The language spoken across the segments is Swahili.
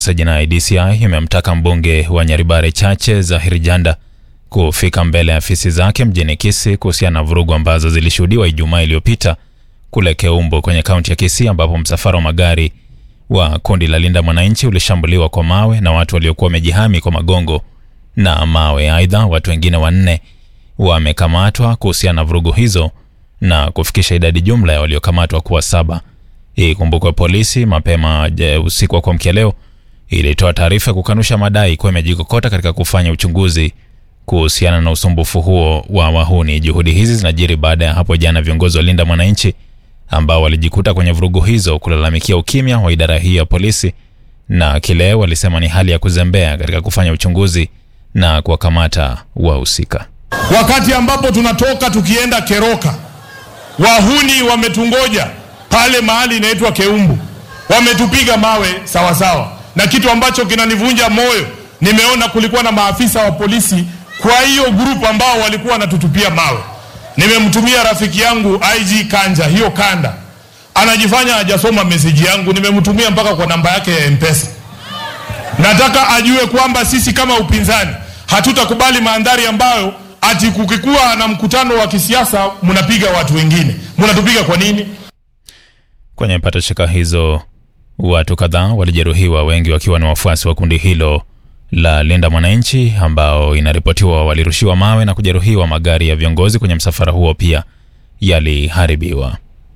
jinai DCI imemtaka mbunge wa Nyaribare Chache Zahir Janda kufika mbele ya afisi zake mjini Kisii kuhusiana na vurugu ambazo zilishuhudiwa Ijumaa iliyopita kule Keumbu kwenye kaunti ya Kisii ambapo msafara wa magari wa kundi la Linda Mwananchi ulishambuliwa kwa mawe na watu waliokuwa wamejihami kwa magongo na mawe. Aidha, watu wengine wanne wamekamatwa kuhusiana na vurugu hizo na kufikisha idadi jumla ya waliokamatwa kuwa saba. Ikumbukwe polisi mapema je, usiku wa kuamkia leo ilitoa taarifa kukanusha madai kuwa imejikokota katika kufanya uchunguzi kuhusiana na usumbufu huo wa wahuni. Juhudi hizi zinajiri baada ya hapo jana viongozi wa Linda Mwananchi ambao walijikuta kwenye vurugu hizo kulalamikia ukimya wa idara hii ya polisi na kile walisema ni hali ya kuzembea katika kufanya uchunguzi na kuwakamata wahusika. Wakati ambapo tunatoka tukienda Keroka, wahuni wametungoja pale mahali inaitwa Keumbu, wametupiga mawe sawasawa sawa. Na kitu ambacho kinanivunja moyo, nimeona kulikuwa na maafisa wa polisi kwa hiyo grupu ambao walikuwa wanatutupia mawe. Nimemtumia rafiki yangu IG Kanja hiyo kanda, anajifanya hajasoma meseji yangu, nimemtumia mpaka kwa namba yake ya Mpesa. Nataka ajue kwamba sisi kama upinzani hatutakubali mandhari ambayo ati kukikuwa na mkutano wa kisiasa mnapiga watu wengine. Mnatupiga kwa nini? Kwenye patashika hizo watu kadhaa walijeruhiwa, wengi wakiwa ni wafuasi wa kundi hilo la Linda Mwananchi ambao inaripotiwa walirushiwa mawe na kujeruhiwa. Magari ya viongozi kwenye msafara huo pia yaliharibiwa.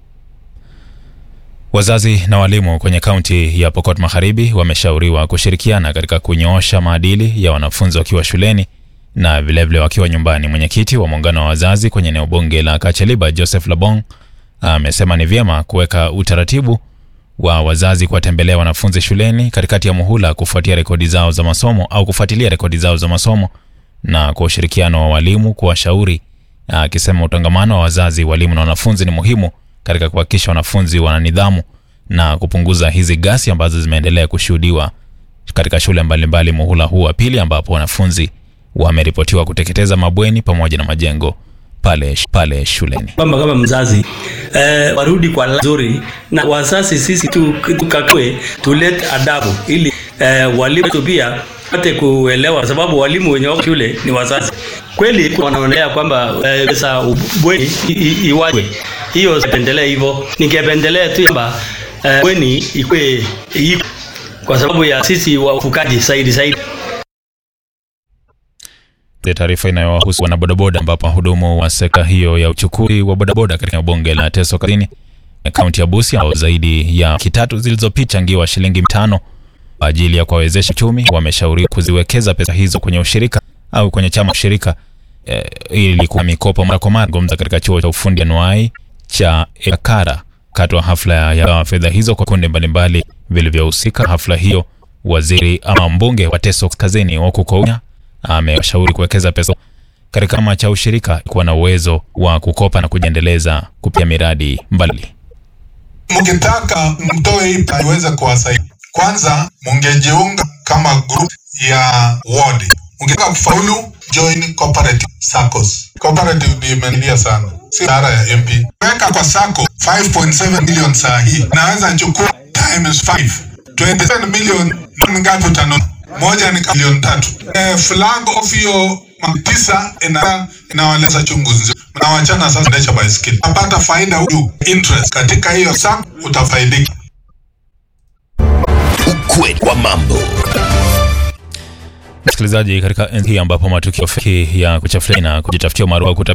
Wazazi na walimu kwenye kaunti ya Pokot Magharibi wameshauriwa kushirikiana katika kunyoosha maadili ya wanafunzi wakiwa shuleni na vilevile vile wakiwa nyumbani. Mwenyekiti wa muungano wa wazazi kwenye eneo bunge la Kacheliba, Joseph Labong, amesema ni vyema kuweka utaratibu wa wazazi kuwatembelea wanafunzi shuleni katikati ya muhula kufuatia rekodi zao za masomo au kufuatilia rekodi zao za masomo na kwa ushirikiano wa walimu kuwashauri, akisema utangamano wa wazazi, walimu na wanafunzi ni muhimu katika kuhakikisha wanafunzi wana nidhamu na kupunguza hizi ghasia ambazo zimeendelea kushuhudiwa katika shule mbalimbali muhula huu wa pili, ambapo wanafunzi wameripotiwa kuteketeza mabweni pamoja na majengo pale, pale shuleni. Kwamba kama mzazi eh, warudi kwa nzuri na wazazi sisi tukakue tulete adabu ili eh, walimu wetu pia pate kuelewa, kwa sababu walimu wenye wako shule ni wazazi. Kweli wanaonelea kwamba pesa eh, bweni iwaje, hiyo sipendelee hivyo. Ningependelea tu kwamba eh, bweni ikwe iko kwa sababu ya sisi wafukaji zaidi zaidi taarifa inayowahusu wanabodaboda ambapo wahudumu wa sekta hiyo ya uchukuzi wa bodaboda katika bunge la Teso Kazini kaunti ya Busia ambao zaidi ya kitatu zilizopichangiwa shilingi tano kwa ajili ya kuwawezesha uchumi wameshauriwa kuziwekeza pesa hizo kwenye ushirika au kwenye chama ushirika eh, ili kuwa mikopo mara kwa mara. Gomza katika chuo cha ufundi anuai cha Ekara katwa hafla ya fedha hizo kwa kundi mbalimbali vilivyohusika. Hafla hiyo waziri ama mbunge wa Teso Kazini Wakukounya amewashauri kuwekeza pesa katika chama cha ushirika kuwa na uwezo wa kukopa na kujiendeleza kupitia miradi mbali. Mkitaka mtoe hii iweze kuwasaidia, kwanza mungejiunga kama group ya ward. Mkitaka kufaulu, join cooperative SACCOS. Cooperative imenilia sana, si dara ya MP. Weka kwa SACCO 5.7 million saa hii, naweza chukua times 5 27 million. Ngapi utanunua? moja ni milioni tatu. E, flag of hiyo tisa ina inawaleza chungu nzima. Mnawachana sasa ndesha baiskeli. Napata faida juu interest katika hiyo sako utafaidika. Ukweli wa mambo. Msikilizaji, katika enzi hii ambapo matukio feki ya kuchafulia na kujitafutia umaarufu